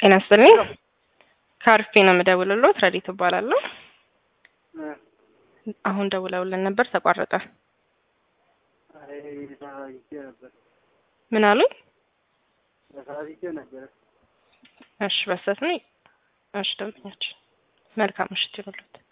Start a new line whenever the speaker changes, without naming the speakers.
ጤና ይስጥልኝ። ከአርፌ ነው የምደውልልዎት። ረዲት እባላለሁ። አሁን ደውለውልን ነበር፣ ተቋረጠ።
ተሳስቼ ነበር
ምን አሉኝ?
ተሳስቼ ነበር።
እሺ፣ በስተት ነው። እሺ፣ ደንበኛችን መልካም ምሽት ይሁንልዎት።